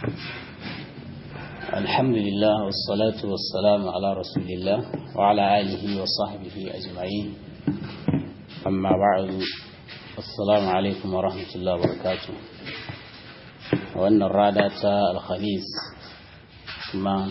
الحمد لله والصلاة والسلام على رسول الله وعلى آله وصحبه أجمعين أما بعد السلام عليكم ورحمة الله وبركاته وأن الرادة الخميس ما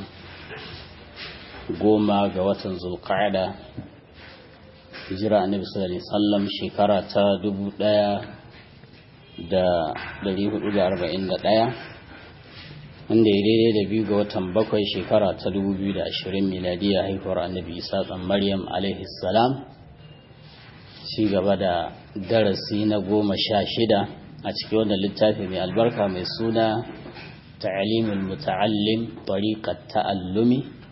goma ga watan zulqa'ada hijira annabi sallallahu alaihi wasallam shekara ta dubu ɗaya da ɗari hudu da arba'in da ɗaya wanda ya daidai da biyu ga watan bakwai shekara ta dubu biyu da ashirin miladiya haihuwar annabi isa ɗan maryam alaihi salam ci gaba da darasi na goma sha shida a cikin wannan littafi mai albarka mai suna ta'alimul muta'allim tariqat ta'allumi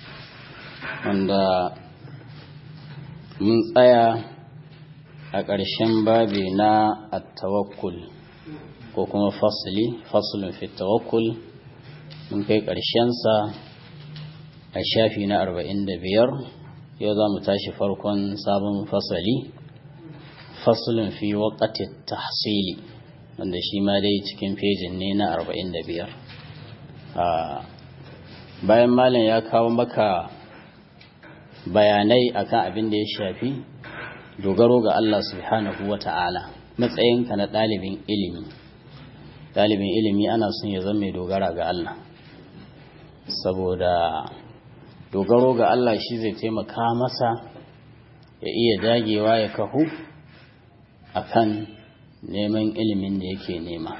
wanda mun tsaya a ƙarshen babi na attawakkul ko kuma fasili fasulun fi tawakkul mun kai ƙarshensa a shafi na arba'in da biyar yau za mu tashi farkon sabon fasali fasulun fi waƙati tahsili wanda shi ma dai cikin fejin ne na arba'in da biyar bayan malam ya kawo maka bayanai akan abin da ya shafi dogaro ga Allah subhanahu wa ta'ala matsayinka na ɗalibin ilimi ɗalibin ilimi ana son ya zama mai dogara ga Allah saboda dogaro ga Allah shi zai taimaka masa ya iya dagewa ya kahu akan neman ilimin da yake nema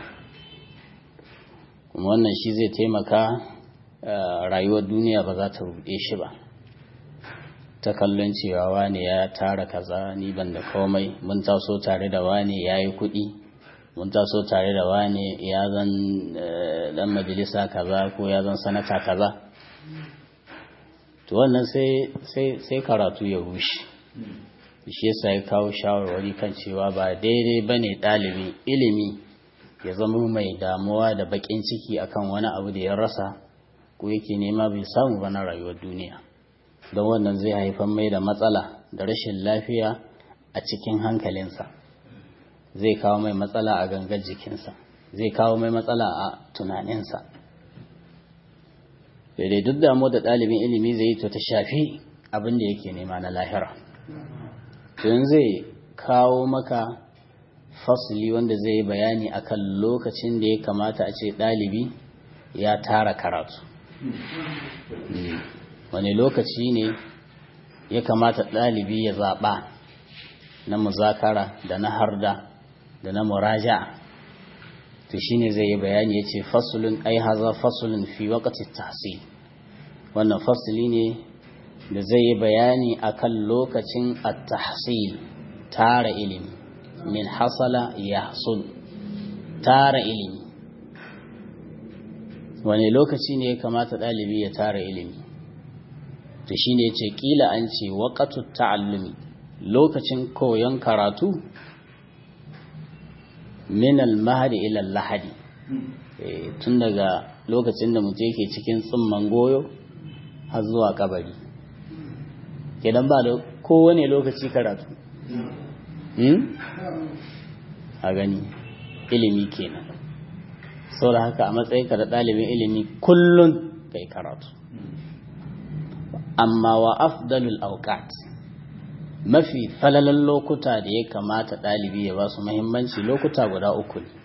kuma wannan shi zai taimaka rayuwar duniya ba za ta ruɗe shi ba ta kallon cewa wane ya tara kaza ni ban da komai mun taso tare da wane ya yi kuɗi mun taso tare da wane ya zan dan majalisa kaza ko ya zan sanata kaza to wannan sai karatu ya rushe shi yasa ya kawo shawarwari kan cewa ba daidai ba ne ɗalibin ilimi ya zama mai damuwa da baƙin ciki akan wani abu da ya rasa ko yake nema bai samu ba na rayuwar duniya don wannan zai haifar mai da matsala da rashin lafiya a cikin hankalinsa zai kawo mai matsala a gangar jikinsa zai kawo mai matsala a tunaninsa daidai duk damu da ɗalibin ilimi zai yi to ta shafi abin da yake nema na lahira tun zai kawo maka fasili wanda zai yi bayani akan lokacin da ya kamata a ce ɗalibi ya tara karatu wani lokaci ne ya kamata ɗalibi ya zaɓa na muzakara da na harda da na muraja to shine zai yi bayani ya ce fasulun ai haza fasulun fi wakati tahsil wannan fasuli ne da zai yi bayani akan lokacin at-tahsil tara ilimi min hasala yahsul tara ilimi wani lokaci ne ya kamata ɗalibi ya tara ilimi to shi ne ce ƙila an ce waƙatu ta'allumi lokacin koyon karatu min al-mahadi ila lahadi tun daga lokacin da mutum yake cikin tsimman goyo har zuwa kabari kenan ba da kowane lokaci karatu a gani ilimi kenan saboda haka a matsayinka da ɗalibin ilimi kullum kai karatu amma wa afdalul auqat mafi falalan lokuta da ya kamata ɗalibi ya ba su muhimmanci lokuta guda uku ne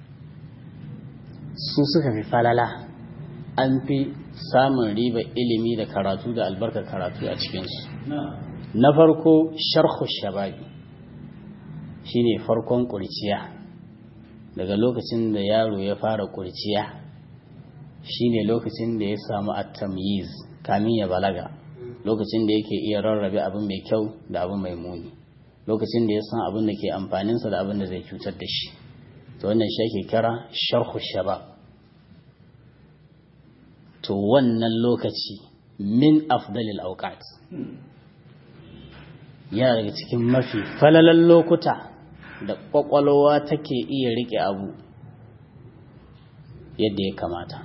su suka fi falala an fi samun riba ilimi da karatu da albarkar karatu a cikinsu na farko sharhu shababi shine farkon kurciya daga lokacin da yaro ya fara kurciya shine lokacin da ya samu at-tamyiz kamin ya balaga lokacin da yake iya rarrabe abin mai kyau da abin mai muni lokacin da ya san abin da ke amfaninsa da abin da zai cutar da shi to wannan shi ake kira sharhu shabab to wannan lokaci min afdalil awqat yana daga cikin mafi falalan lokuta da kwakwalwa take iya rike abu yadda ya kamata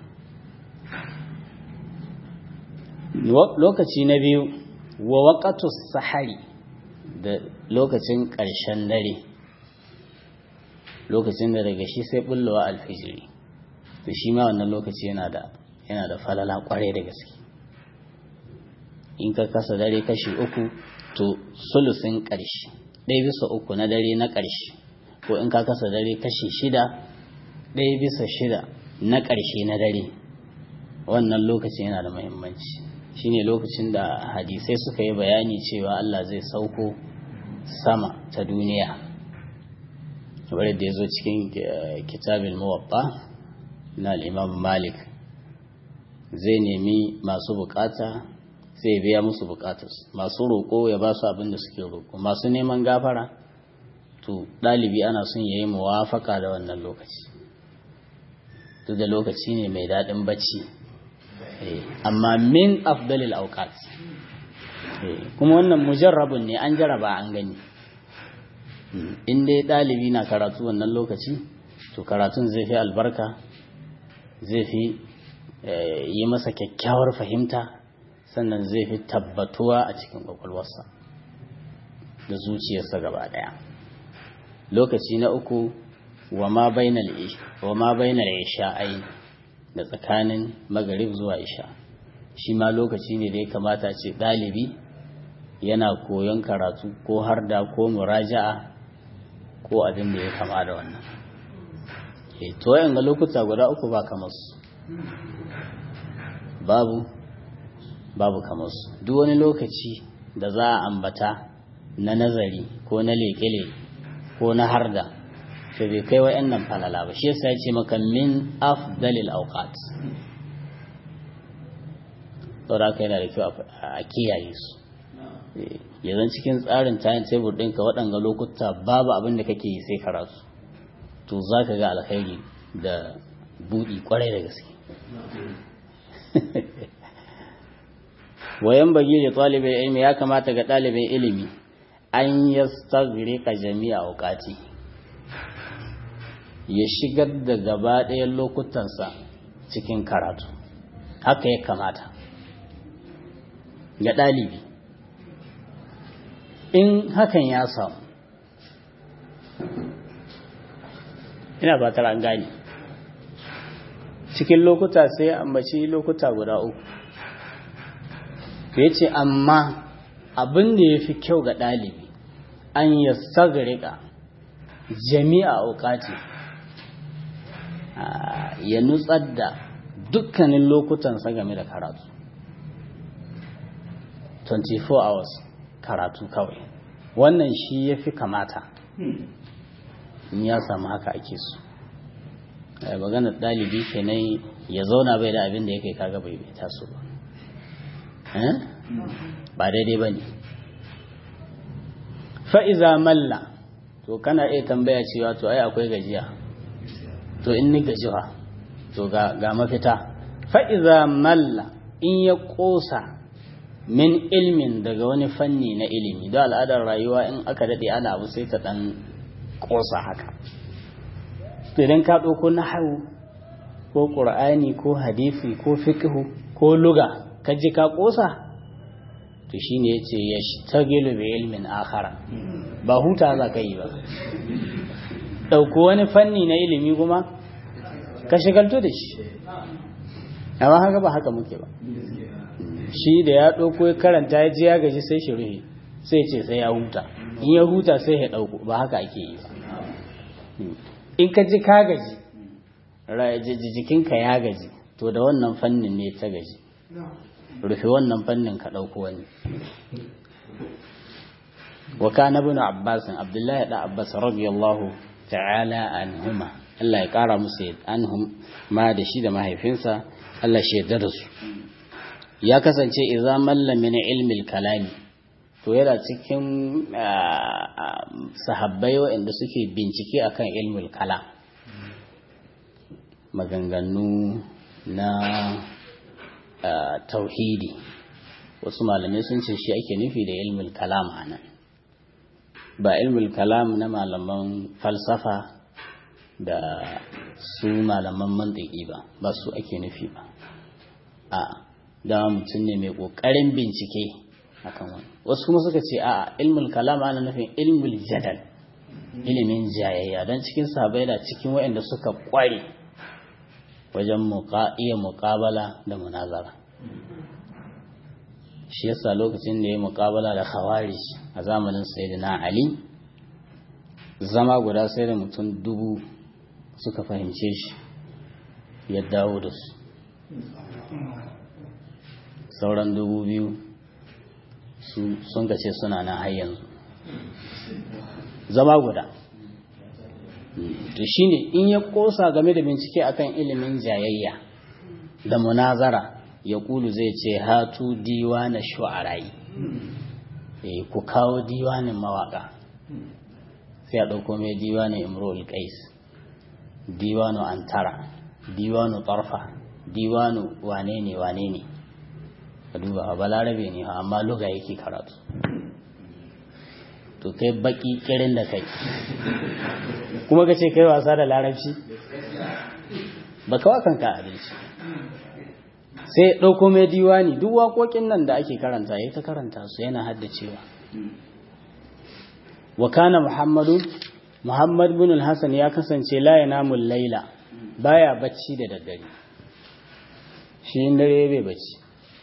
lokaci na biyu wa waƙatu sahari da lokacin ƙarshen dare lokacin da daga shi sai bullowa alfijiri to shi ma wannan lokaci yana da yana da falala kwarai da gaske in ka kasa dare kashi uku to sulusin ƙarshe ɗaya bisa uku na dare na ƙarshe ko in ka kasa dare kashi shida ɗaya bisa shida na ƙarshe na dare wannan lokacin yana da muhimmanci shine lokacin da hadisai suka yi bayani cewa Allah zai sauko sama ta duniya kamar da ya zo cikin kitabin muwatta na al'imam malik zai nemi masu bukata sai biya musu bukatarsu masu roƙo ya ba su abin da suke roƙo masu neman gafara to ɗalibi ana son ya yi muwafaka da wannan lokaci duk da lokaci ne mai daɗin bacci amma min afdalil auqat kuma wannan mujarrabun ne an jaraba an gani in dai ɗalibi na karatu wannan lokaci to karatun zai fi albarka zai fi yi masa kyakkyawar fahimta sannan zai fi tabbatuwa a cikin kwakwalwarsa da zuciyarsa gaba ɗaya lokaci na uku wa ma bainal isha'ai da tsakanin magarib zuwa isha shi ma lokaci ne da ya kamata ce ɗalibi yana koyon karatu ko har da ko muraja'a ko abin da ya kama da wannan to yin ga lokuta guda uku ba kamar su babu babu kamar su duk wani lokaci da za a ambata na nazari ko na leƙe ko na harda to bai kai wa'annan falala ba shi yasa ya ce maka min afdalil awqat saboda haka yana da kyau a kiyaye su yanzu cikin tsarin tayin tebur ɗinka waɗanga lokuta babu abin da kake yi sai karatu to za ka ga alkhairi da buɗi ƙwarai da gaske wayan bagi da ɗalibin ilimi ya kamata ga ɗalibin ilimi an yastagrika jami'a auqati ya shigar da gaba ɗayan lokutansa cikin karatu haka ya kamata ga ɗalibi in hakan ya samu ina fatar an gane cikin lokuta sai ya ambaci lokuta guda uku ya ce amma abin da ya fi kyau ga ɗalibi an ya sagarika jami'a aukati ya nutsar da dukkanin lokutansa game da karatu 24 hours karatu kawai wannan shi ya fi kamata in ya samu haka ake so maganar ɗalibi kenan ya zauna bai da abin da ya kai kaga bai bai taso ba ba daidai ba ne fa'iza malla to kana iya tambaya cewa to ai akwai gajiya to in ni gajiwa to ga mafita fa'iza malla in ya ƙosa min ilmin daga wani fanni na ilimi da al'adar rayuwa in aka daɗe ana abu sai ta ɗan ƙosa haka idan ka ɗauko na hau ko ƙur'ani ko hadisi ko fikihu ko luga ka ji ka ƙosa to shi ne ya ce ya tagilu bi ilmin akhara ba huta za ka yi ba ɗauko wani fanni na ilimi kuma ka shigalto da shi amma haka ba haka muke ba shi da ya ɗauko ya karanta ya ji ya gaji sai shi rufe sai ce sai ya huta in ya huta sai ya ɗauko ba haka ake yi ba in ka ji ka gaji jikinka ya gaji to da wannan fannin ne ta gaji rufe wannan fannin ka ɗauko wani wa kana ibn abbas abdullahi da abbas radiyallahu ta'ala anhuma Allah ya kara musu anhum ma da shi da mahaifinsa Allah shi yarda da su ya kasance idza malla min ilmi kalami to yana cikin sahabbai waɗanda suke bincike akan ilmul kalam maganganu na tauhidi wasu malamai sun ce shi ake nufi da ilmul kalam anan ba ilmul kalam na malaman falsafa da su malaman mantiki ba ba su ake nufi ba a da mutum ne mai ƙoƙarin bincike akan wani wasu kuma suka ce a ilmul kalam ana nufin ilmul jadal ilimin jayayya don cikin sahabbai da cikin waɗanda suka ƙware wajen iya muƙabala da munazara shi yasa lokacin da ya muƙabala da khawarij a zamanin sayyidina ali zama guda sai da mutum dubu suka fahimce shi ya dawo da su sauran dubu biyu sun kace suna nan har yanzu zama guda to shine in ya kosa game da bincike akan ilimin jayayya da munazara ya kulu zai ce hatu diwana shu'arai eh ku kawo diwanin mawaka sai a ɗauko mai diwanin imrul qais diwanu antara diwanu tarfa diwanu wane ne wane ne ka duba a balarabe ne amma luga yake karatu to kai baki kirin da kai kuma ka ce kai wasa da larabci ba kawa kanka abinci sai ɗauko mai diwani duk waƙoƙin nan da ake karanta ya ta karanta su yana haddacewa wa kana muhammadu muhammad bin hassan ya kasance la namun laila baya bacci da daddare shi dare bai bacci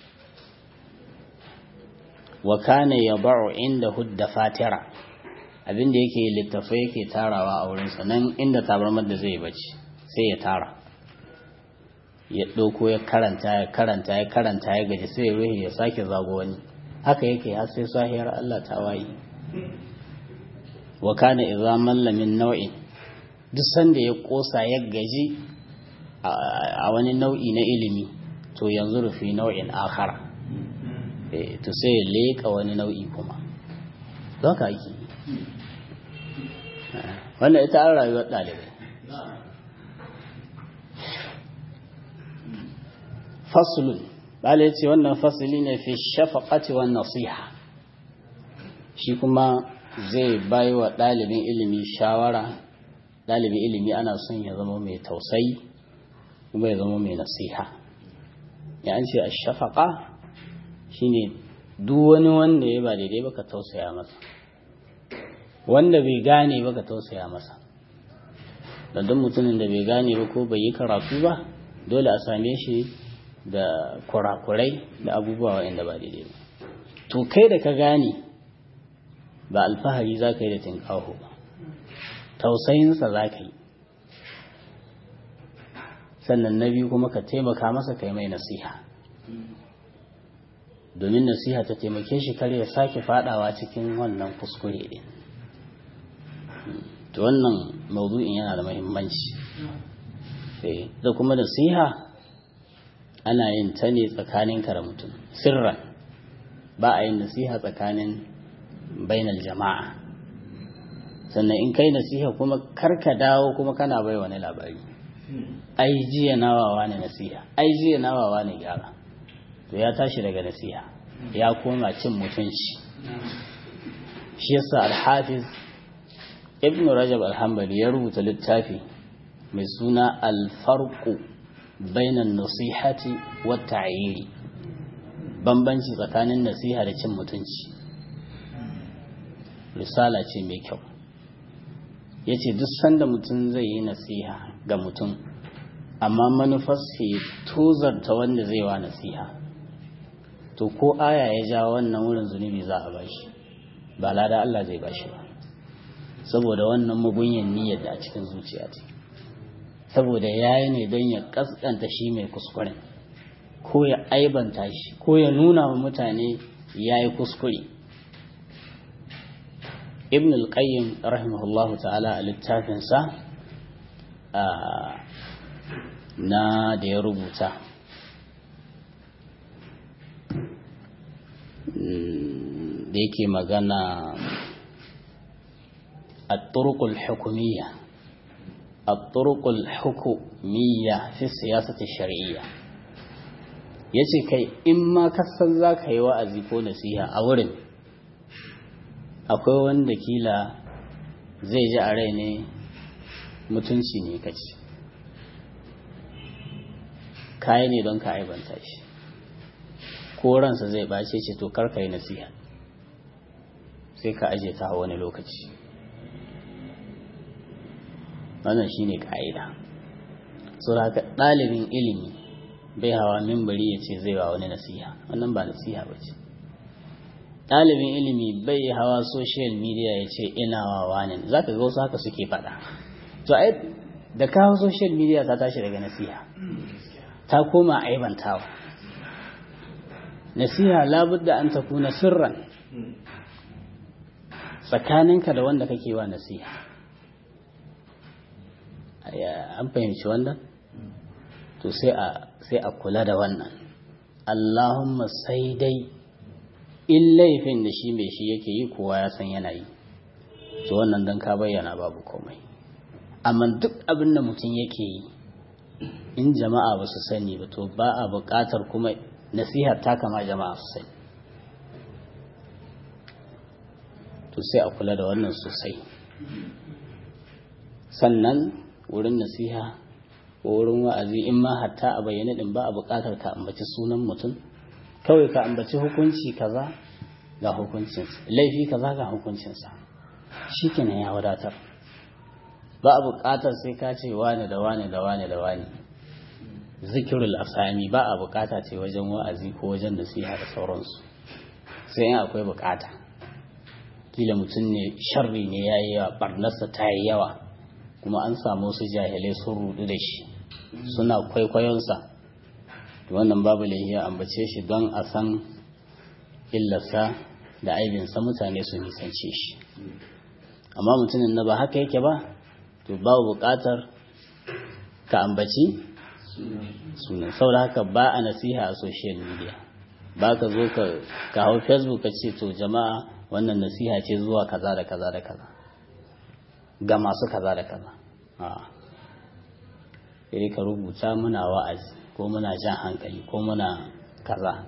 wa kana yad'u inda hudda fatira abinda yake littafai yake tarawa a wurin sa nan inda tabarmar da zai bacci sai ya tara ya ɗauko ya karanta ya karanta ya karanta ya gaji sai ya ruhi ya sake zago wani haka yake har sai sahiyar Allah ta wayi wa kana idza malla min nau'in duk sanda ya kosa ya gaji a wani nau'i na ilimi to yanzu rufi nau'in akhara to sai ya leka wani nau'i kuma don ka ake wannan ita an rayuwar ɗalibai fasulun bala ya ce wannan fasuli ne fi shafaƙati wa nasiha shi kuma zai bai wa ɗalibin ilimi shawara ɗalibin ilimi ana son ya zama mai tausayi kuma ya zama mai nasiha ya an ce a shafaƙa shine duk wani wanda ya ba daidai baka tausaya masa wanda bai gane baka tausaya masa da duk mutumin da bai gane ba ko bai yi karatu ba dole a same shi da kurakurai da abubuwa waɗanda ba daidai ba to kai da ka gane ba alfahari za ka yi da tinkaho ba tausayinsa za ka yi sannan na biyu kuma ka taimaka masa kai mai nasiha domin nasiha ta taimake shi kar ya sake fadawa cikin wannan kuskure din to wannan maudu'in yana da muhimmanci da kuma nasiha ana yin ta ne tsakanin da mutum sirran ba a yin nasiha tsakanin bainal jama'a sannan in kai nasiha kuma karka dawo kuma kana bai wani labari ai jiya nawawa ne nasiha ai jiya nawawa ne gyara to ya tashi daga nasiha ya koma cin mutunci shi yasa al-hafiz ibn rajab al-hanbali ya rubuta littafi mai suna al-farqu bainan nasihati wa ta'yiri bambanci tsakanin nasiha da cin mutunci risala ce mai kyau yace duk sanda mutum zai yi nasiha ga mutum amma manufarsa ya tozarta wanda zai wa nasiha to ko aya ya ja wannan wurin zunubi za a bashi ba lada Allah zai bashi ba saboda wannan mugunyan niyyar da a cikin zuciya ce saboda yayi ne don ya kaskanta shi mai kuskure ko ya aibanta shi ko ya nuna wa mutane yayi kuskure ibn al-qayyim rahimahullahu ta'ala a littafinsa na da ya rubuta da yake magana الطرق الحكومية الطرق الحكومية في السياسة الشرعية yace kai in ma kasan za ka yi wa'azi ko nasiha a wurin akwai wanda kila zai ji a rai ne mutunci ne kaci kayi ne don ka aibanta shi ko ransa zai bace ce to karka yi nasiha sai ka aje ta wani lokaci wannan shine ka'ida so haka ɗalibin ilimi bai hawa mimbari ya ce zai wa wani nasiha wannan ba nasiha ba ce ɗalibin ilimi bai hawa social media ya ce ina wa wani za ka ga wasu haka suke faɗa to ai da kawo social media ta tashi daga nasiha ta koma aibantawa nasiha labudda an ta kuna sirran tsakaninka da wanda kake wa nasiha an fahimci wannan to sai a sai a kula da wannan Allahumma sai dai in laifin da shi mai shi yake yi kowa ya san yana yi to wannan dan ka bayyana babu komai amma duk abin da mutum yake yi in jama'a ba su sani ba to ba a buƙatar kuma nasihar ta kama jama'a su sani to sai a kula da wannan sosai sannan wurin nasiha ko wurin wa'azi in ma hatta a bayyane din ba a buƙatar ka ambaci sunan mutum kawai ka ambaci hukunci kaza ga hukuncinsa laifi kaza ga hukuncinsa shikenan ya wadatar ba a buƙatar sai ka ce wane da wane da wane da wane zikirul asami ba a buƙata ce wajen wa'azi ko wajen nasiha da sauransu sai in akwai buƙata kila mutum ne sharri ne ya yi yawa barnarsa ta yi yawa kuma an samu su jahilai sun rudu da shi suna kwaikwayonsa wannan babu laihiya ambace shi don a san illarsa da aibinsa mutane su nisance shi amma mutumin na ba haka yake ba to babu buƙatar ka ambaci sunan saboda haka ba a nasiha a social media ba ka zo ka hau facebook ka ce to jama'a wannan nasiha ce zuwa kaza da kaza da kaza ga masu kaza da kaza sai ka rubuta muna wa'azi ko muna jan hankali ko muna kaza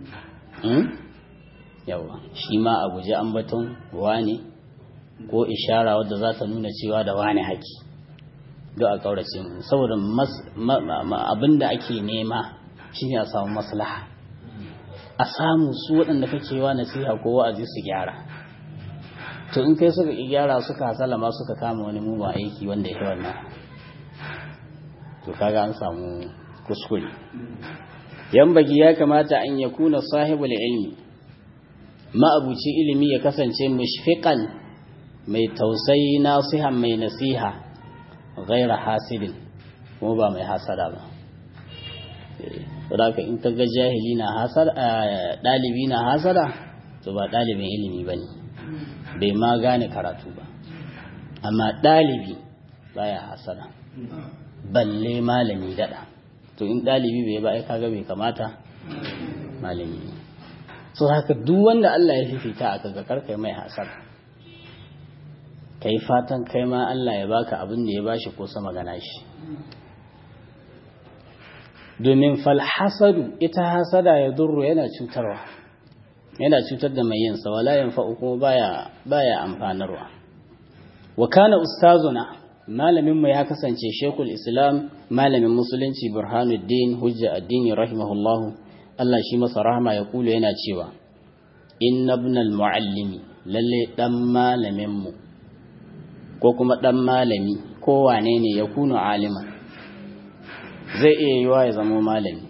yawa shi ma a guji ambaton wane ko ishara wadda za ta nuna cewa da wane haki duk a kaurace mu saboda abin da ake nema shine a samu maslaha a samu su waɗanda kake wa nasiha ko wa'azi su gyara to in kai suka gyara suka hasala ma suka kama wani mugun aiki wanda ya wannan to kaga an samu kuskure yan bagi ya kamata an ya kuna sahibul ilmi ma'abuci ilimi ya kasance mushfiqan mai tausayi nasihan mai nasiha ghaira hasidin kuma ba mai hasada ba saboda in ka ga jahili na hasada dalibi na hasada to ba dalibin ilimi bane bai ma gane karatu ba amma dalibi baya hasada balle malami dada to in dalibi bai ba ai kaga bai kamata malami ne so haka duk wanda Allah ya fifita aka ga karkai mai hasada kai fatan kai ma Allah ya baka abin da ya bashi ko sama gana shi domin falhasadu ita hasada ya durru yana cutarwa yana cutar da mai yinsa wala yanfa'u kuma baya baya amfanarwa wa kana ustazuna malamin mu ya kasance shekul islam malamin musulunci burhanuddin hujja addini rahimahullahu Allah shi masa rahama ya kula yana cewa inna ibnal muallimi lalle dan malamin mu ko kuma dan malami ko wane ne ya kunu aliman zai iya yiwa ya zama malami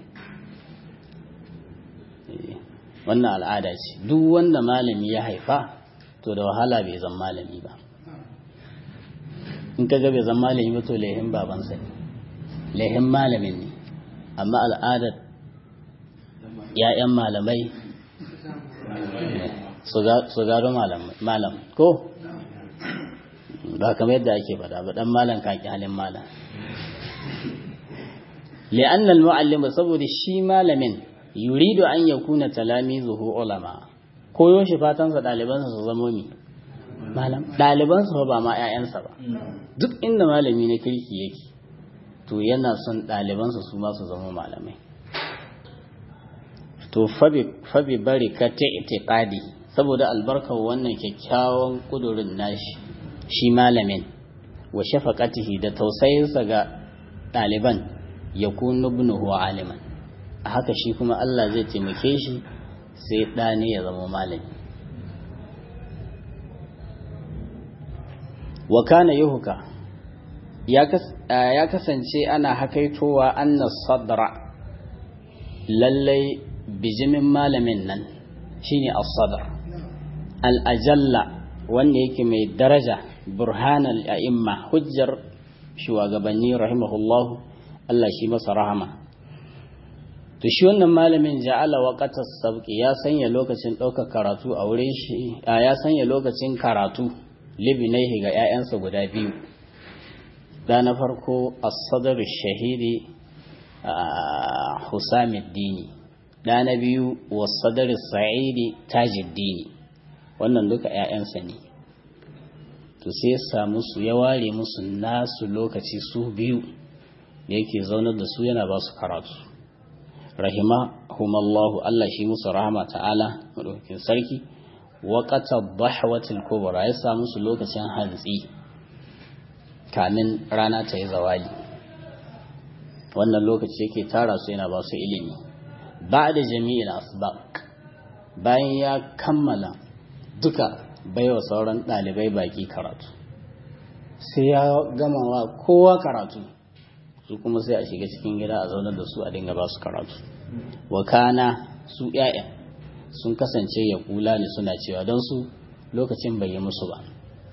wannan al'ada ce duk wanda malami ya haifa to da wahala bai zama malami ba in ka ga bai zama malami ba to lehin babansa ne lehin malamin ne amma al'adar ‘ya'yan malamai su gado malam ko ba kamar yadda ake faɗa ba ɗan malam kaki halin malam li'anna al-mu'allim saboda shi malamin yuridu an yakuna talamizuhu ulama koyo shi fatan sa daliban su zama mi malam daliban su ba ma ƴaƴansa ba duk inda malami na kirki yake to yana son daliban su ma su zama malamai to fabi fabi barikati itiqadi saboda albarkar wannan kyakkyawan kudurin nashi shi malamin wa shafaqatihi da tausayinsa ga ɗaliban ya kunu ibnuhu aliman a haka shi kuma Allah zai taimake shi sai ɗa ne ya zama malami wa kana yuhka ya kasance ana hakaitowa anna sadra lallai bijimin malamin nan shine as-sadr al-ajalla wanda yake mai daraja burhanal a'imma hujjar shugabanni rahimahullahu Allah shi masa rahama to shi wannan malamin ja'ala waqatas sabqi ya sanya lokacin ɗaukar karatu a wurin shi ya sanya lokacin karatu libinaihi ga 'ya'yansa guda biyu da na farko as-sadr shahidi Husamuddini da na biyu was-sadr sa'idi tajuddini wannan duka 'ya'yansa ne to sai ya samu su ya ware musu nasu lokaci su biyu da yake zaunar da su yana ba su karatu rahimahumallahu Allah shi musu rahama ta'ala madaukakin sarki waqata dhahwatil kubra ya samu su lokacin hantsi kamin rana ta yi zawali wannan lokaci yake tara su yana ba su ilimi ba'da jami'il asbaq bayan ya kammala duka baiwa sauran ɗalibai baki karatu sai ya gama wa kowa karatu su kuma sai a shiga cikin gida a zaunar da su a dinga ba su karatu wakana su ‘ya'ya sun kasance ya kula ne suna cewa don su lokacin bai yi musu ba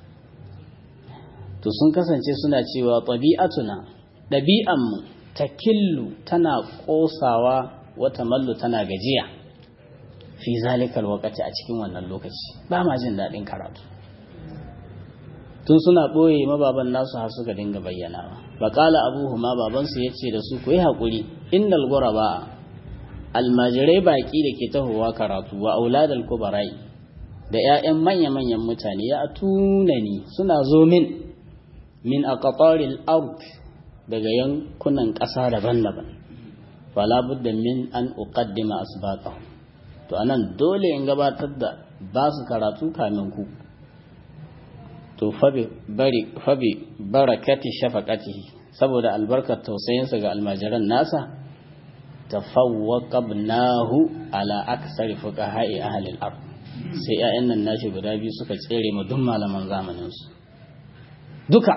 to sun kasance suna cewa ɗabi'atuna ɗabi'anmu ta killu tana ƙosawa wata mallu tana gajiya fi zalikal wakati a cikin wannan lokaci ba ma jin daɗin karatu tun suna ɓoye mababan nasu har suka dinga bayyanawa baƙala abuhu ma babansu ya ce da su ku yi haƙuri innal ba almajirai baƙi da ke tahowa karatu wa auladal kubarai da 'ya'yan manya-manyan mutane ya tunani suna zo min min aqtaril ard daga yankunan ƙasa daban-daban fala budda min an uqaddima asbaqahum to anan dole in gabatar da ba su karatu kamin ku to fabi bari fabi barakati shafaqatihi saboda albarkar tausayinsa ga almajiran nasa tafawwaqabnahu ala aksari fuqaha'i ahli al-ard sai ƴaƴan nan nashi guda biyu suka tsere mu duk malaman zamanin su duka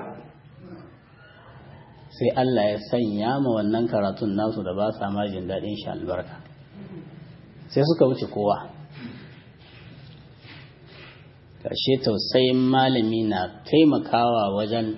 sai Allah ya sanya ma wannan karatun nasu da ba sa ma jin daɗin shi albarka sai suka wuce kowa ƙarshe tausayin malami na taimakawa wajen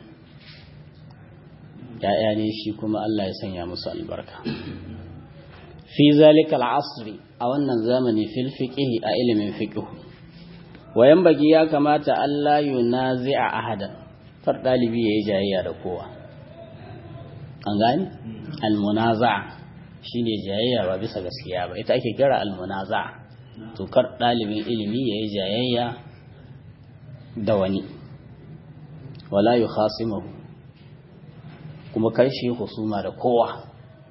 ‘ya'ya ne shi kuma Allah ya sanya musu albarka fi zalika al'asri a wannan zamani fil fiqhi a ilimin fiqhu wayan bagi ya kamata Allah yunazi'a ahadan far dalibi yayi jayayya da kowa an gani al-munaza'a shine jayayya ba bisa gaskiya ba ita ake kira al-munaza'a to kar dalibin ilimi yayi jayayya da wani wala yukhasimuhu kuma kar shi husuma da kowa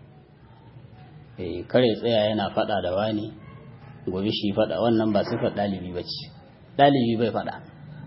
eh kare tsaya yana fada da wani gobe shi fada wannan ba sifar dalibi bace dalibi bai fada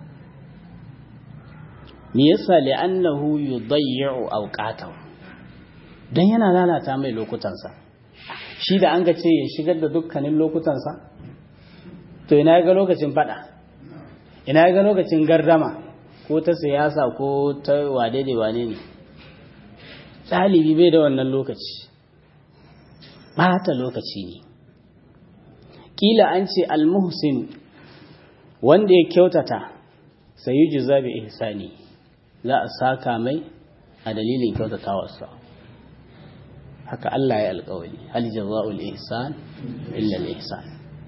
me yasa li'annahu yudayyi'u awqatahu dan yana lalata mai lokutansa shi da an ga ce ya shigar da dukkanin lokutansa to ina ga lokacin fada ina ga lokacin gardama ko ta siyasa ko ta wade da wane ne ɗalibi bai da wannan lokaci ɓata lokaci ne ƙila an ce almuhsin wanda ya kyautata sai yi jiza bi ihsani za a saka mai a dalilin kyautatawarsa haka Allah ya alƙawari hal jaza'ul ihsan illa al ihsan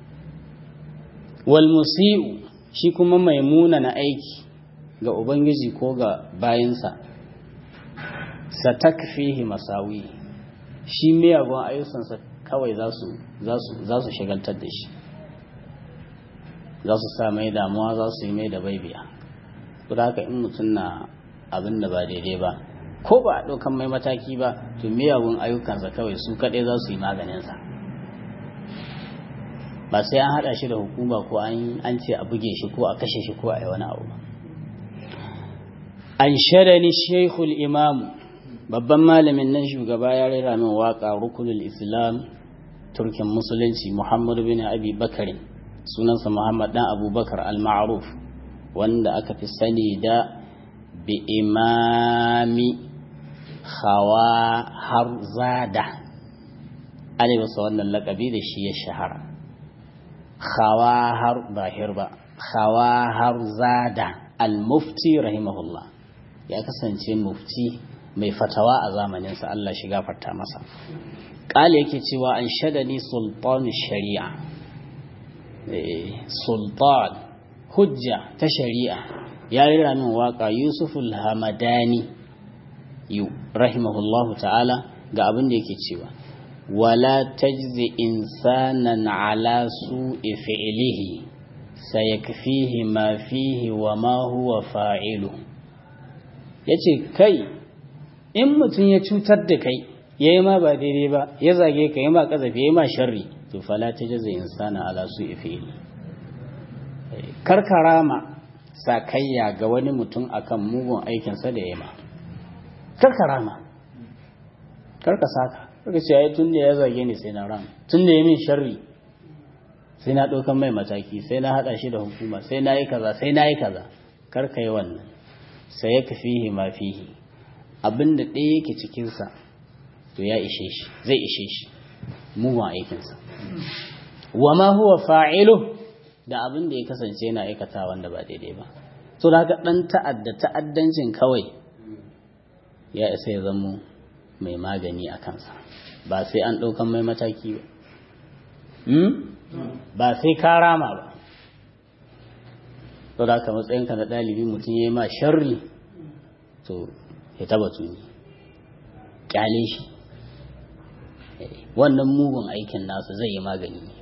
wal musii'u shi kuma mai muna na aiki ga ubangiji ko ga bayansa satakfihi masawi shi miyagun ayyukansa kawai za su shagaltar da shi za su sa mai damuwa za su yi mai da baibiya da haka in mutum na abin da ba daidai ba ko ba a ɗaukan mai mataki ba to miyagun ayyukansa kawai su kaɗai za su yi maganinsa ba sai an haɗa shi da hukuma ko an ce a buge shi ko a kashe shi ko a yi wani abu ba an ni shaikhul imamu babban malamin nan shugaba ya rera min waka rukunul islam turkin musulunci muhammadu bin abi bakarin sunansa muhammad dan abubakar al-ma'ruf wanda aka fi sani da bi imami hawa har zada ana masa wannan lakabi da shi ya shahara hawa har bahir ba hawa har zada al-mufti rahimahullah ya kasance mufti mai fatawa a zamaninsa Allah shi gafarta masa ƙala yake cewa an shadani sultanu shari'a sultan hujja ta shari'a ya rira min waka yusuful hamadani yu rahimahullahu ta'ala ga abin da yake cewa wala tajzi insanan ala su'i fi'lihi sayakfihi ma fihi wa ma huwa fa'ilu yace kai in mutum ya cutar da kai yayi ma ba daidai ba ya zage ka yi ma kazafi yayi ma sharri to fala tajzi insana ala su'i fi'li karkarama sakayya ga wani mutum akan mugun aikinsa da ya ma karkarama karka saka karka ce ai tun da ya zage ni sai na ran tun da ya min sharri sai na ɗaukan mai mataki sai na haɗa shi da hukuma sai na yi kaza sai na yi kaza karka yi wannan sai ya fihi ma fihi abin da ɗaya yake cikinsa to ya ishe shi zai ishe shi mugun aikinsa wa ma huwa fa'ilu da abin da ya kasance yana aikata wanda ba daidai ba so da haka ɗan ta'adda ta'addancin kawai ya isa ya zamo mai magani a kansa ba sai an ɗaukan mai mataki ba ba sai ka rama ba so da haka matsayinka na ɗalibi mutum ya yi ma sharri to ya taba tuni ƙyale shi wannan mugun aikin nasu zai yi magani ne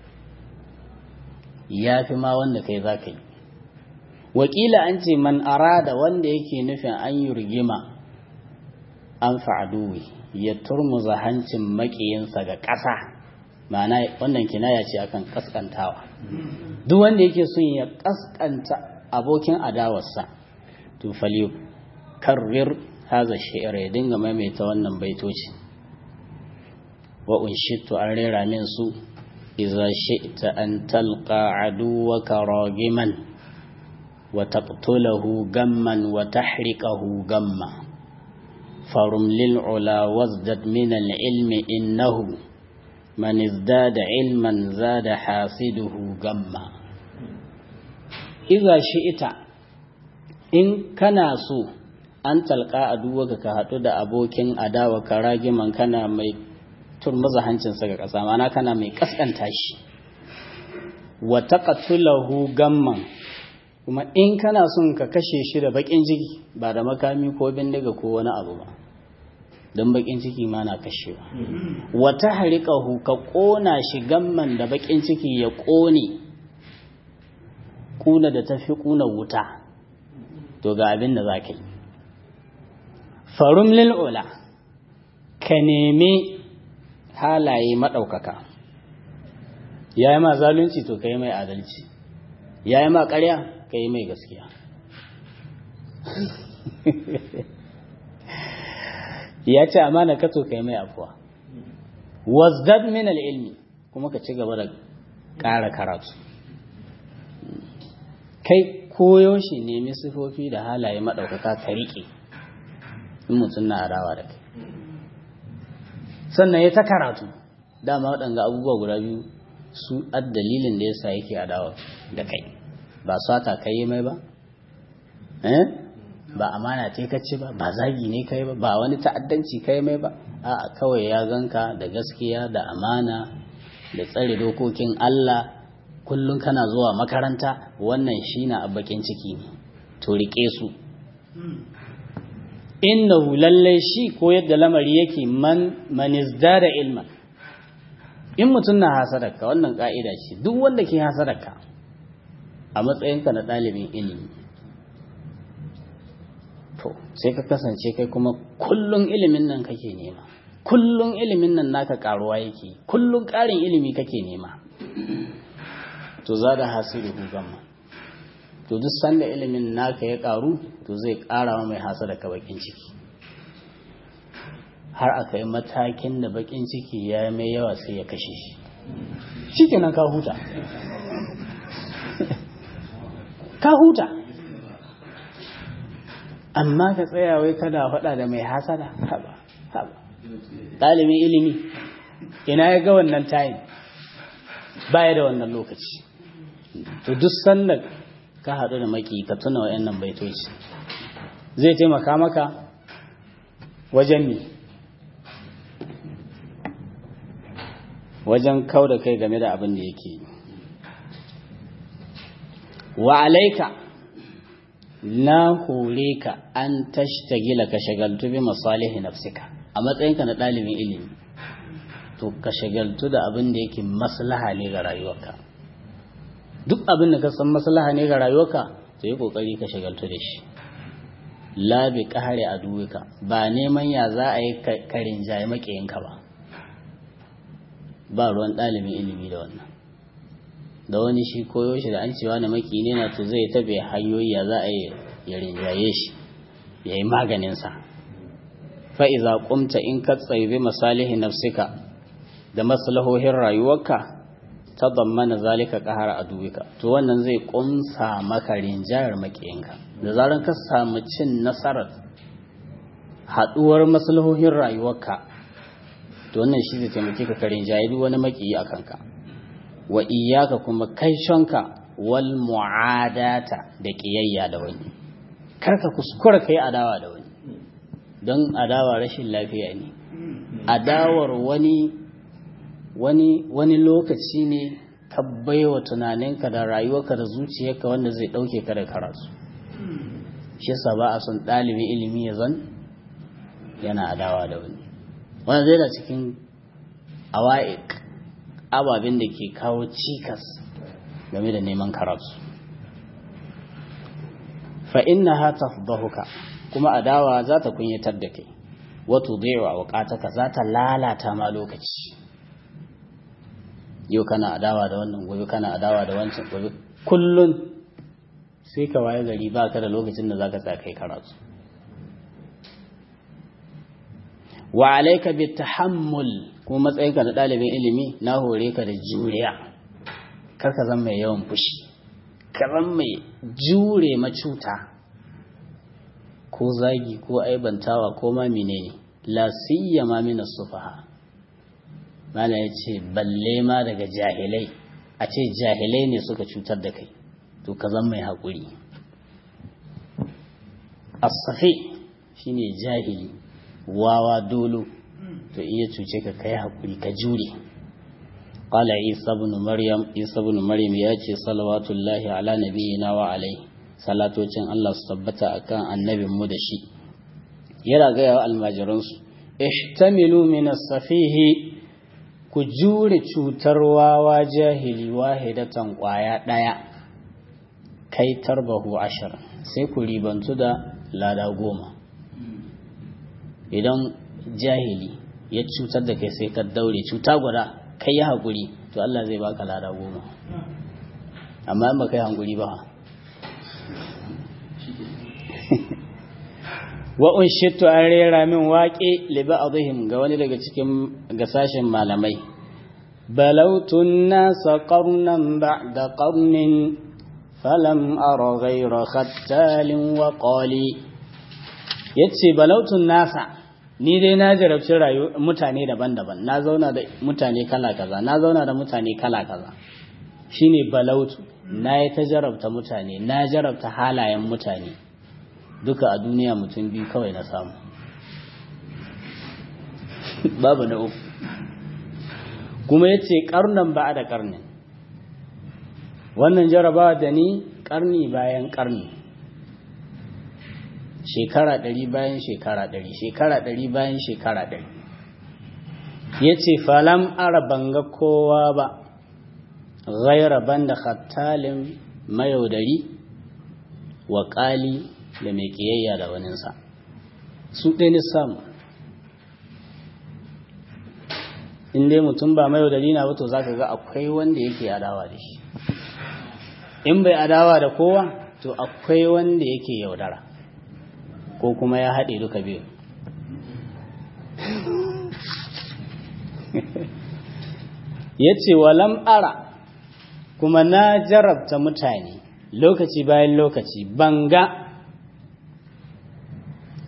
ya fi ma wanda kai za ka yi wakila an ce man arada wanda yake nufin an yi rigima an fa'aduwi ya turmuza hancin makiyinsa ga ƙasa ma'ana wannan kinaya ce akan kaskantawa duk wanda yake son ya kaskanta abokin adawarsa to fali karrir haza shi'ar ya dinga maimaita wannan baitoci wa unshittu an rera min su إذا شئت أن تلقى عدوك راغما وتقتله غما وتحرقه غما فرم للعلا وازدد من العلم إنه من ازداد علما زاد حاسده غما إذا شئت إن كان سو an talqa aduwaka ka haɗu da abokin adawa ka ragiman kana mai turmuza hancinsa ga ƙasa mana kana mai ƙasƙanta shi wa taqatulahu gamman kuma in kana son ka kashe shi da bakin ciki ba da makami ko bindiga ko wani abu ba don bakin ciki ma na kashewa wa tahriqahu ka ƙona shi gamman da bakin ciki ya ƙone kuna da tafi kuna wuta to ga abin da zaka yi farum lil ula ka nemi halaye maɗaukaka ya yi ma zalunci to ka yi mai adalci ya yi ma ƙarya ka yi mai gaskiya ya ce amana ka to ka yi mai afuwa wazdad min ilmi kuma ka ci gaba da ƙara karatu kai koyaushe nemi sifofi da halaye maɗaukaka ka riƙe in mutum na adawa da kai sannan ya ta karatu dama waɗanga abubuwa guda biyu su dalilin da yasa yake adawa da kai ba sata kai mai ba eh ba amana ce kace ba ba zagi ne kai ba ba wani ta'addanci kai mai ba a'a kawai ya ganka da gaskiya da amana da tsare dokokin Allah kullum kana zuwa makaranta wannan shi na bakin ciki ne to rike su innahu lallai shi ko yadda lamari yake man man izdada ilma in mutum na hasadarka wannan ka'ida ce duk wanda ke hasadarka a matsayinka na ɗalibin ilimi to sai ka kasance kai kuma kullum ilimin nan kake nema kullum ilimin nan naka karuwa yake kullum ƙarin ilimi kake nema to za da hasiru gama to duk sanda ilimin naka ya karu to zai ƙara wa mai hasada ka bakin ciki har aka yi matakin da bakin ciki ya mai yawa sai ya kashe shi shi kenan ka huta ka huta amma ka tsaya wai kada faɗa da mai hasada haba haba ɗalibin ilimi ina ya ga wannan tayin baya da wannan lokaci to duk sanda ka haɗu da maki ka tuna wa'annan baitoci zai taimaka maka wajen mi wajen kau da kai game da abin da yake wa alaika na hore ka an tashtagila ka shagaltu bi masalihi nafsika a matsayinka na ɗalibin ilimi to ka shagaltu da abin da yake maslaha ne ga rayuwarka duk abin da ka san maslaha ne ga rayuwarka to yi kokari ka shagaltu da shi la bi qahari aduwika ba neman ya za a yi karin jaye makiyinka ba ba ruwan ɗalibin ilimi da wannan da wani shi koyo shi da an cewa na maki ne na to zai tabe hanyoyi ya za a yi ya rinjaye shi ya yi maganinsa fa'iza ƙumta in ka tsaye masalihi nafsika da maslahohin rayuwarka ta zammana zalika ƙahar a duwika to wannan zai ƙumsa maka rinjayar makiyinka da zarar ka samu cin nasarar haɗuwar maslahohin rayuwarka to wannan shi zai taimake ka karin jayi duk wani makiyi a kanka wa iyaka kuma kaishonka wal mu'adata da kiyayya da wani karka kuskura kai adawa da wani don adawa rashin lafiya ne adawar wani wani wani lokaci ne ka baiwa tunaninka da rayuwarka da zuciyarka wanda zai dauke ka da karatu shi yasa ba a son ɗalibin ilimi ya zan yana adawa da wani wanda zai da cikin awa'ik ababen da ke kawo cikas game da neman karatu fa inna ha tafdahuka kuma adawa za ta kunyatar da kai wato daiwa wakataka za ta lalata ma lokaci yau kana adawa da wannan gobe kana adawa da wancan gobe kullun sai ka waye gari ba ka da lokacin da za ka tsaya kai karatu wa alaika bi tahammul kuma matsayinka na ɗalibin ilimi na hore ka da juriya kar ka zama mai yawan fushi ka zama mai jure macuta ko zagi ko aibantawa ko ma menene la siyama min as-sufaha mala yace balle ma daga jahilai a ce jahilai ne suka cutar da kai to ka zama mai haƙuri as-safi shine jahili wawa dolo to iya cuce ka kai hakuri ka jure qala isa ibn maryam isa ibn maryam ya ce salawatullahi ala nabiyina wa alai salatocin Allah su tabbata akan annabin mu da shi yana ga yawa almajiran su ihtamilu min as-safihi ku jure cutar wawa jahili wahidatan kwaya daya kai tarbahu ashar sai ku ribantu da lada goma idan jahili ya cutar da kai sai ka daure cuta guda kai ya haƙuri to Allah zai baka lada goma amma in ba kai haƙuri ba wa unshittu an rera min waƙe li ba'dihim ga wani daga cikin gasashin malamai balautun nasa qarnan ba'da qarnin falam ara ghayra khattalin wa qali yace balautun nasa ni dai na jarabci rayu mutane daban-daban na zauna da mutane kala kaza na zauna da mutane kala kaza shine balautu na yi ta jarabta mutane na jarabta halayen mutane duka a duniya mutum biyu kawai na samu babu na uku kuma ya ce karnan ba da karnin wannan jarabawa da ni karni bayan karni shekara ɗari bayan shekara ɗari shekara ɗari bayan shekara ɗari ya ce falam ara banga kowa ba ghaira banda khattalin mayaudari wa ƙali da mai ƙiyayya da waninsa su ɗaya samu in dai mutum ba mayaudari na wato za ka ga akwai wanda yake adawa da shi in bai adawa da kowa to akwai wanda yake yaudara ko kuma ya haɗe duka biyu ya ce walam ara kuma na jarabta mutane lokaci bayan lokaci banga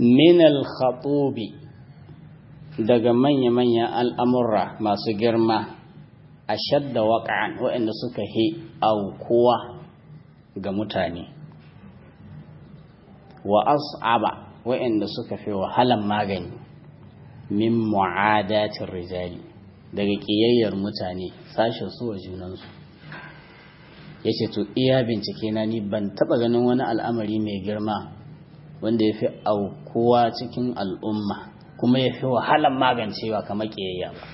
min al-khatubi daga manya-manyan al'amurra masu girma a shadda waƙa'an waɗanda suka hi aukuwa ga mutane wa as'aba waɗanda suka fi wahalan magani min mu'adatin rijali daga ƙiyayyar mutane sashen su wa junansu ya ce to iya bincike na ni ban taɓa ganin wani al'amari mai girma wanda ya fi aukuwa cikin al'umma kuma ya fi wahalan magancewa kamar ƙiyayya ba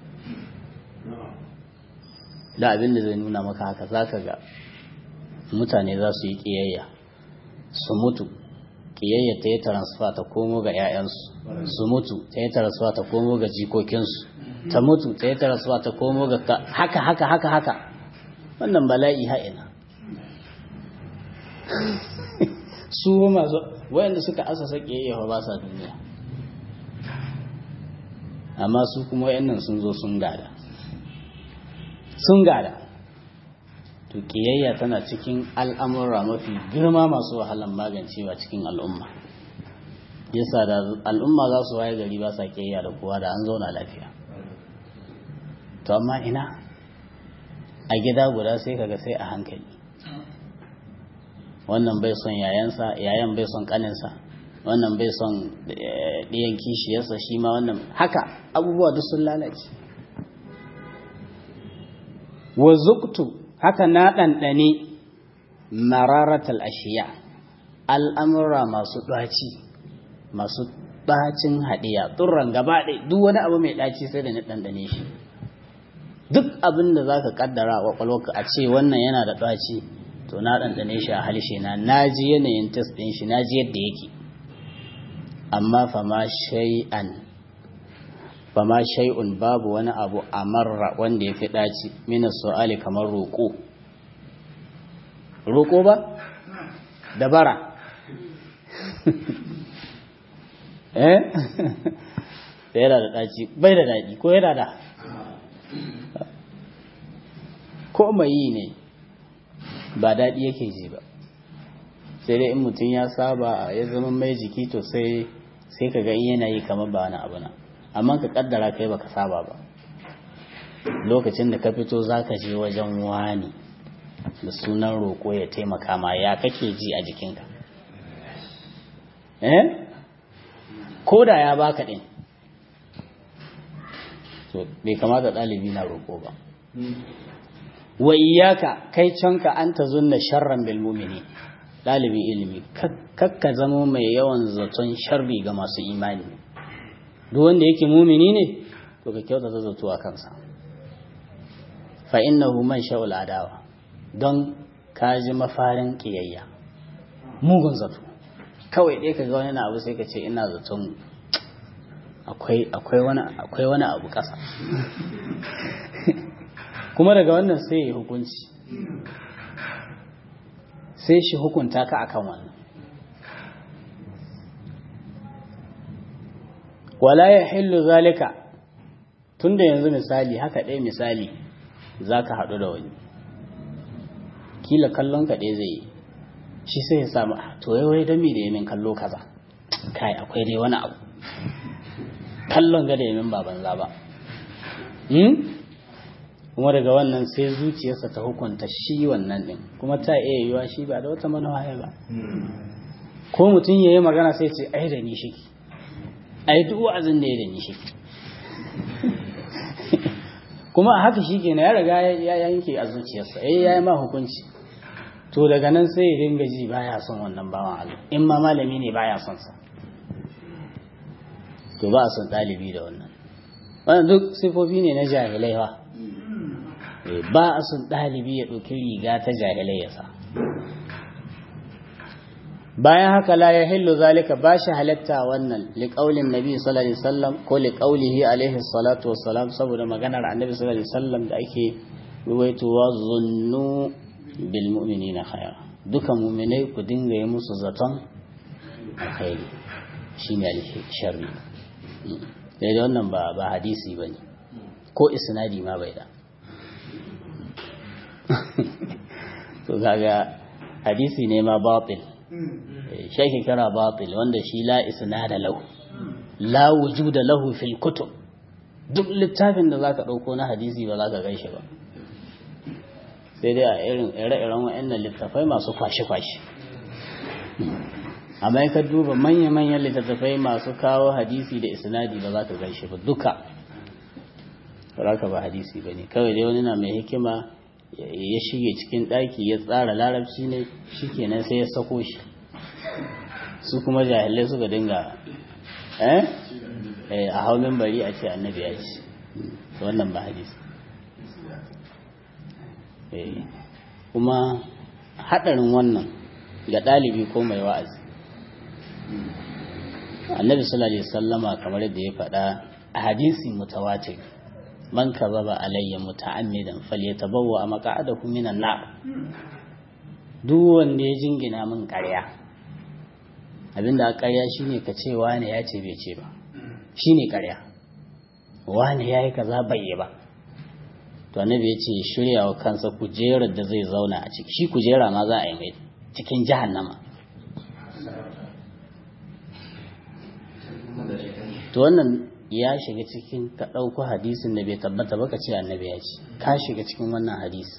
da abin da zai nuna maka haka za ka ga mutane za su yi ƙiyayya su mutu ƙiyayya ta yi transfer ta komo ga 'ya'yansu su mutu ta yi transfer ta komo ga jikokinsu ta mutu ta yi transfer ta komo ga haka haka haka haka wannan bala'i ha'ina su masu wayanda suka asasa ƙiyayya ba sa duniya amma su kuma wayannan sun zo sun gada sun gada to ƙiyayya tana cikin al'amura mafi girma masu wahalan magancewa cikin al'umma yasa da al'umma za su waye gari ba sa ƙiyayya da kowa da an zauna lafiya to amma ina a gida guda sai kaga sai a hankali wannan bai son yayansa yayan bai son kaninsa wannan bai son ɗiyan kishiyarsa shi ma wannan haka abubuwa duk sun lalace wa zuktu haka na ɗanɗane mararatal ashiya al'amura masu ɗaci masu ɗacin haɗiya turran gaba ɗaya duk wani abu mai ɗaci sai da na ɗanɗane shi duk abin da za ka ƙaddara a ƙwaƙwalwarka a ce wannan yana da ɗaci to na ɗanɗane shi a halshe na na ji yanayin test ɗin shi na ji yadda yake amma fama shay'an fama shay'un babu wani abu a marra wanda ya fi ɗaci mina su'ali kamar roƙo roƙo ba dabara eh yana da ɗaci bai da daɗi ko yana da ko mai yi ne ba daɗi yake ji ba sai dai in mutum ya saba ya zama mai jiki to sai sai ka ga in yana yi kamar ba wani abu na amma ka kaddara kai baka saba ba lokacin da ka fito zaka je wajen wani da sunan roƙo ya taimaka ma ya kake ji a jikinka eh ko da ya baka din to bai kamata ɗalibi na roƙo ba wa iyaka kai canka an ta zunna sharran bil mu'mini ɗalibin ilimi kakka zama mai yawan zaton sharri ga masu imani duk wanda yake mumini ne to ka kyauta ta zato a kansa fa innahu man sha'ul adawa don ka ji mafarin kiyayya mugun zato kawai dai ka ga wani abu sai ka ce ina zaton akwai akwai wani akwai wani abu ƙasa kuma daga wannan sai ya hukunci sai shi hukunta ka akan wannan wala ya hillu zalika tunda yanzu misali haka ɗaya misali za ka haɗu da wani kila kallon ka ɗaya zai yi shi sai ya samu to yai wai dami da yamin kallo kaza kai akwai dai wani abu kallon ga da yamin ba banza ba kuma daga wannan sai zuciyarsa ta hukunta shi wannan din kuma ta iya yiwa shi ba da wata manuwa ba ko mutum ya yi magana sai ce ai da ni shiki ai duk wa'azin da ya da ni shiki kuma a haka shi kenan ya riga ya yanke a zuciyarsa eh ya yi ma hukunci to daga nan sai ya dinga ji baya son wannan bawan Allah in ma malami ne baya son sa to ba a son ɗalibi da wannan wannan duk sifofi ne na jahilai ba ba a son ɗalibi ya ɗauki riga ta jahilai ya sa bayan haka la ya hillu zalika ba shi halatta wannan liƙaulin nabi sallallahu alaihi wasallam ko liƙaulihi alaihi salatu wassalam saboda maganar annabi sallallahu alaihi wasallam da ake ruwaitowa zunnu bil mu'minina khaira duka mu'minai ku dinga yi musu zaton alkhairi shine alsharri dai wannan ba ba hadisi bane ko isnadi ma bai da to kaga hadisi ne ma batil shaki kira batil wanda shi la isnada lahu la wujuda lahu fil kutub duk littafin da zaka dauko na hadisi ba zaka gaishe ba sai dai a irin ire-iren wa'annan littafai masu kwashe-kwashe amma ka duba manya-manyan littattafai masu kawo hadisi da isnadi ba za ka gaishe ba duka ba ka ba hadisi ba ne kawai dai wani na mai hikima ya shige cikin ɗaki ya tsara larabci ne shi kenan sai ya sako shi su kuma jahilai suka dinga eh a hau bari a ce annabi ya ce wannan ba hadisi kuma haɗarin wannan ga ɗalibi ko mai wa'azi annabi sallallahu alaihi wasallama kamar yadda ya faɗa a hadisi mutawatir man kazaba alayya muta'ammidan falyatabawwa maq'adahu minan nar duk wanda ya jingina min ƙarya abinda ƙarya shine ka ce wani ya ce bai ce ba shine ƙarya wani yayi kaza bai yi ba to annabi ya ce shirya wa kansa kujerar da zai zauna a ciki shi kujera ma za a yi mai cikin jahannama to wannan ya shiga cikin ka ɗauko hadisin da bai tabbata ba ka ce annabi ya ce ka shiga cikin wannan hadisi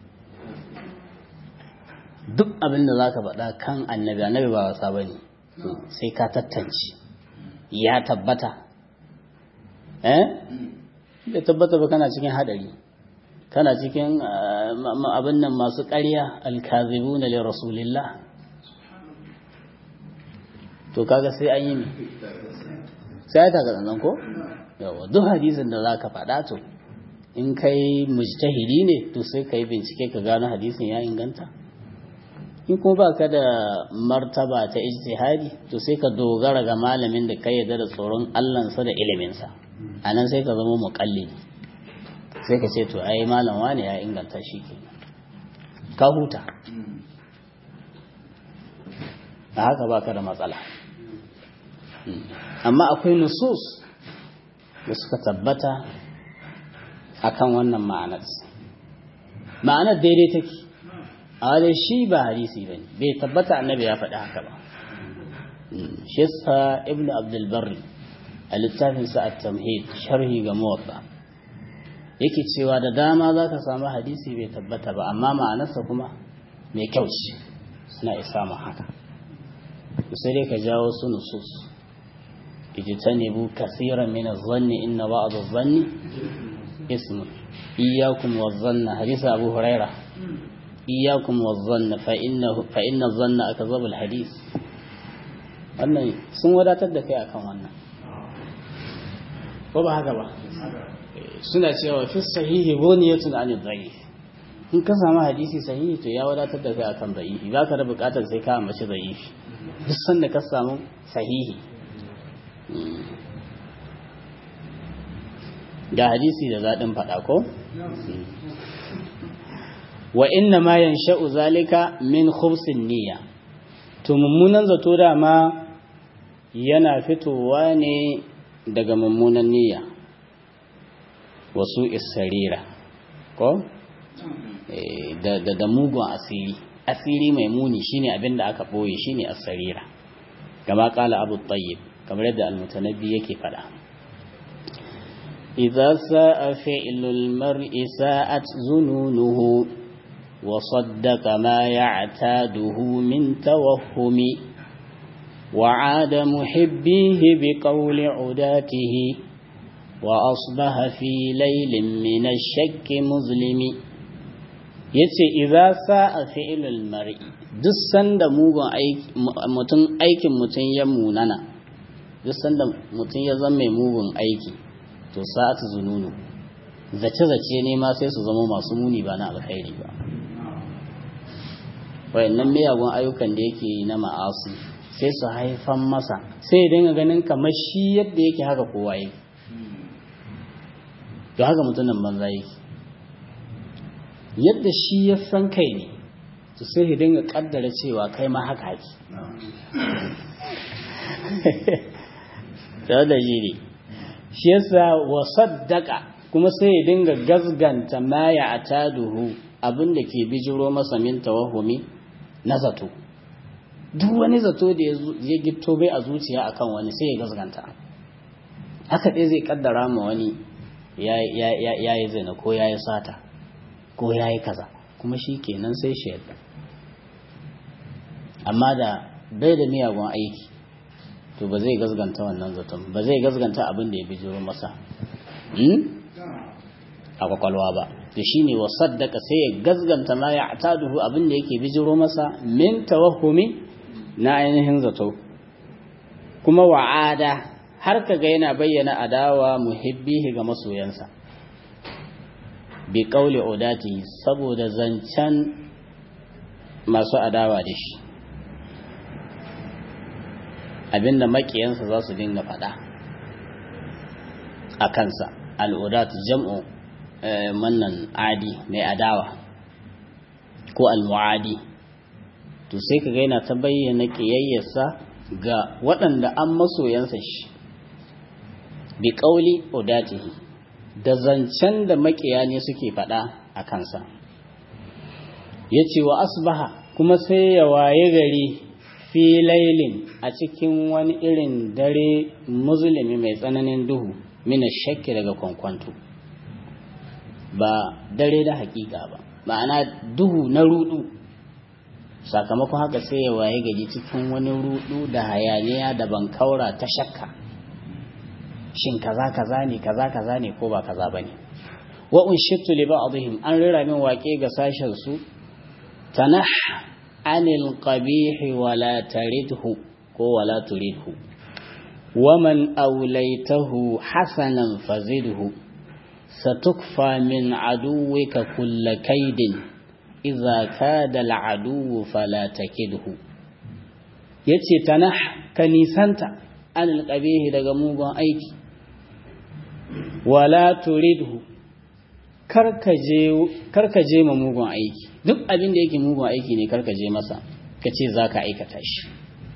duk abin da za ka faɗa kan annabi annabi ba wasa ba ne sai ka tattance ya tabbata eh bai tabbata ba kana cikin haɗari kana cikin abin nan masu ƙarya alkazibuna li rasulillah to kaga sai an yi ne sai ta ga ko yawa duk hadisin da zaka faɗa to in kai mujtahidi ne to sai kai bincike ka gano hadisin ya inganta in kuma ba ka da martaba ta ijtihadi to sai ka dogara ga malamin da kai yarda da tsoron Allahnsa da iliminsa anan sai ka zama muqallidi sai ka ce to ai malam wane ya inganta shi ke ka huta a haka baka da matsala amma akwai nusus da suka tabbata akan wannan ma'anar ma'anar daidai take a wajen shi ba hadisi ba ne bai tabbata annabi ya faɗi haka ba shi yasa ibnu abdulbarri a littafinsa a tamhid sharhi ga muwatta yake cewa da dama za ka samu hadisi bai tabbata ba amma ma'anarsa kuma mai kyau ce suna isa mu haka sai dai ka jawo su nusus ijtanibu kaseeran min adh-dhanni inna ba'd adh-dhanni ismun iyyakum wadh-dhanna hadith abu huraira iyyakum wadh-dhanna fa innahu fa inna adh-dhanna akdhabu al-hadith wannan sun wadatar da kai akan wannan ko ba haka ba suna cewa fi sahihi buniyatun anil dhaif in ka samu hadisi sahihi to ya wadatar da kai akan dhaifi ba ka da bukatar sai ka ambaci dhaifi duk sanda ka samu sahihi ga hadisi da zaɗin faɗa ko wa inna ma yansha'u zalika min khubsin niyya to mummunan zato dama yana fitowa ne daga mummunan niyya wasu isarira ko da da mugun asiri asiri mai muni shine abin da aka boye shine asarira kama kala abu tayyib kamar yadda almutanabbi yake fada idza sa'a fi'lul mar'i sa'at zununuhu wa saddaqa ma ya'taduhu min tawahhumi وعاد محبيه بقول عداته وأصبح في ليل من الشك مظلم yace idza sa'a fi'lul mar'i duk sanda mugun aiki mutum aikin mutum ya munana duk sanda mutum ya zama mai mugun aiki to sa'atu zununu zace zace ne ma sai su zama masu muni ba na alkhairi ba wayannan miyagun ayyukan da yake yi na ma'asi sai su haifan masa sai ya dinga ganin kamar shi yadda yake haka kowa yake to haka mutumin banza yake yadda shi ya san kai ne to sai ya dinga kaddara cewa kai ma haka haki ta da jiri shi yasa wa saddaka kuma sai ya dinga gazganta ma ya ataduhu abin da ke bijiro masa min tawahumi na zato duk wani zato da ya gito bai a zuciya akan wani sai ya gazganta haka ɗaya zai kaddara ma wani ya yi zina ko ya yi sata ko ya yi kaza kuma shi kenan sai shi yadda amma da bai da miyagun aiki to ba zai gazganta wannan zaton ba zai gazganta abin da ya bijiro masa a kwakwalwa ba da shi ne wasaddaka sai ya gazganta ma ya taduhu abin da yake bijiro masa min tawahumi na ainihin zato kuma wa'ada har kaga yana bayyana adawa muhibbihi ga masoyansa bi qauli udati saboda zancen masu adawa da shi abinda makiyansa za su dinga faɗa a kansa al'udat jam'u mannan adi mai adawa ko al-mu'adi to sai ka yana ta bayyana ƙiyayyarsa ga waɗanda an masoyansa shi bi ƙauli udatihi da zancen da makiya ne suke faɗa a kansa ya ce wa asbaha kuma sai ya waye gari fi lailin a cikin wani irin dare musulmi mai tsananin duhu mina shakki daga kwankwanto ba dare da hakika ba ma'ana duhu na rudu sakamakon haka sai ya waye gari cikin wani rudu da hayaniya da bankaura ta shakka shin kaza kaza ne kaza kaza ne ko ba kaza bane wa unshittu li ba'dihim an rira min waƙe ga sashen su tanah anil qabih wa la taridhu ko wa la turidhu wa man awlaytahu hasanan fazidhu satukfa min aduwika kull kaidin idza kada al adu fala takidhu yace tanah ka nisanta anil qabih daga mugun aiki wala turidhu karkaje ma mugun aiki duk abin da yake mugun aiki ne karkaje masa ka ce za ka aikata shi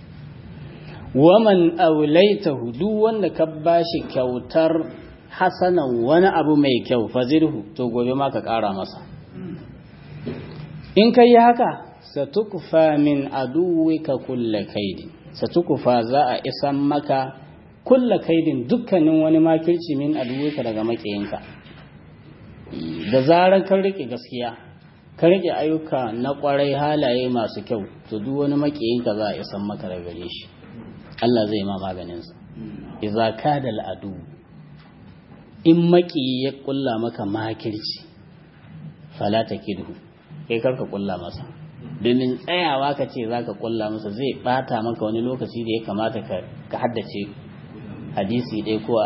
waman aulaitahu duk wanda ka bashi kyautar hasanan wani abu mai kyau fazirhu to gobe ma ka ƙara masa in ka yi haka satukfa min aduwika kulla kaidin satukufa za a isan maka kulla kaidin dukkanin wani makirci min aduwika daga makiyinka da zarar kan rike gaskiya ka rike ayyuka na kwarai halaye masu kyau to duk wani makiyinka za a isan maka daga gare shi Allah zai ma maganin sa idza kada al'adu in maki ya kulla maka makirci fala takidhu kai karka kulla masa domin tsayawa ka ce za ka kulla masa zai bata maka wani lokaci da ya kamata ka haddace hadisi ɗaya kuwa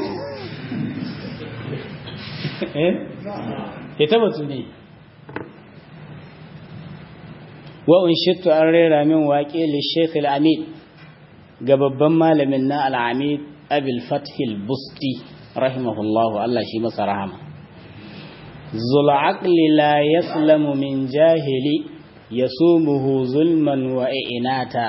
ya tabbatu ne wa'un shittu an rera min waƙe lishekh al'amid ga babban malamin na al'amid abil fathil busti rahimahullahu Allah shi masa rahama zul'aqli la yaslamu min jahili يسومه ظلما وإعناتا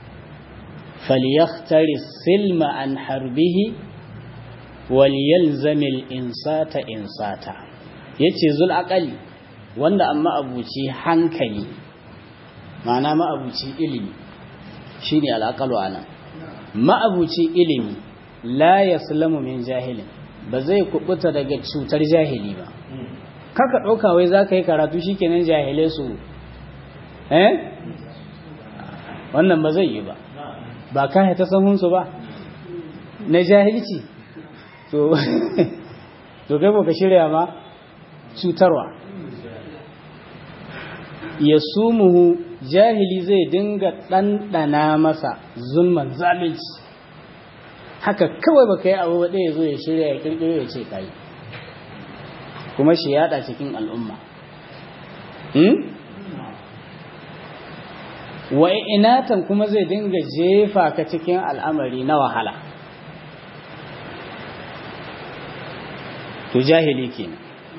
فليختر السلم عن حربه وليلزم الإنسات إنساتا yace zul aqali wanda amma abuci hankali ma'ana ma'abuci ilimi shine al'aqalu ana ma'abuci ilimi la yaslamu min jahilin ba zai kubuta daga cutar jahili ba kaka dauka wai zaka yi karatu shikenan jahilai su eh wannan ba zai yi ba ba ka ta sahunsu ba na jahilci to to kai ka shirya ma cutarwa ya sumuhu jahili zai dinga ɗanɗana masa zulman zalunci haka kawai baka yi abu ɗaya zo ya shirya ya kirkiro ya ce kai kuma shi yada cikin al'umma wa inatan kuma zai dinga jefa ka cikin al'amari na wahala to jahili kenan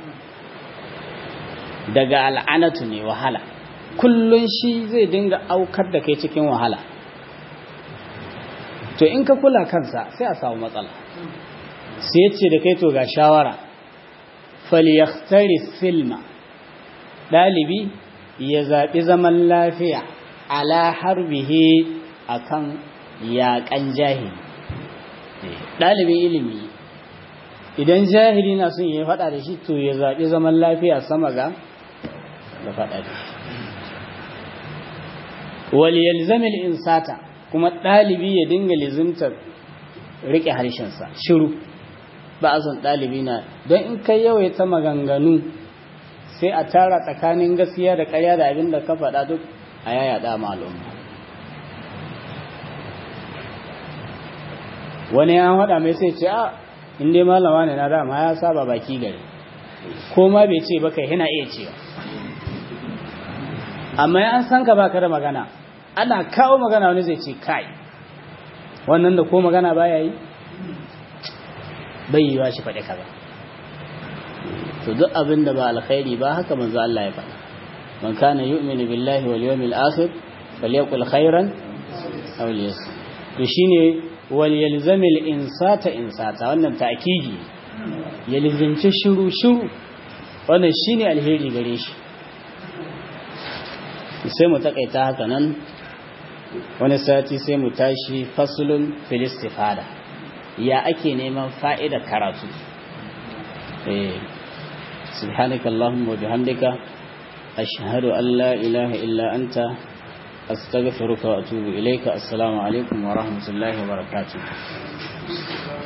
daga al'anatu ne wahala kullun shi zai dinga aukar da kai cikin wahala to in ka kula kansa sai a samu matsala sai ya ce da kai to ga shawara falyaktari silma ɗalibi ya zaɓi zaman lafiya ala harbihi akan yaƙan jahili ɗalibin ilimi idan jahili na son ya faɗa da shi to ya zaɓi zaman lafiya sama ga da faɗa da shi wal yalzamil insata kuma ɗalibi ya dinga lizimtar riƙe harshensa shiru ba a son ɗalibi na don in kai yawaita maganganu sai a tara tsakanin gaskiya da ƙarya da abin da ka faɗa duk a yaya da al'umma wani ya faɗa mai sai ce a in dai malama ne na dama ya saba baki gari ko ma bai ce ba kai yana iya cewa amma an san ka baka da magana ana kawo magana wani zai ce kai wannan da ko magana baya yi bai yiwa shi faɗi kaza to duk abin da ba alkhairi ba haka manzo Allah ya faɗa man kana yu'minu billahi wal yawmil akhir falyaqul khairan aw liyasmut to shine wal yalzamil insata insata wannan ta'kidi ya lizimci shiru shiru wannan shine alheri gare shi sai mu takaita haka nan wani sati sai mu tashi faslun fil istifada ya ake neman fa'ida karatu eh subhanaka allahumma wa bihamdika ashhadu an la ilaha illa anta astaghfiruka wa atubu ilayka assalamu alaikum wa rahmatullahi wa barakatuh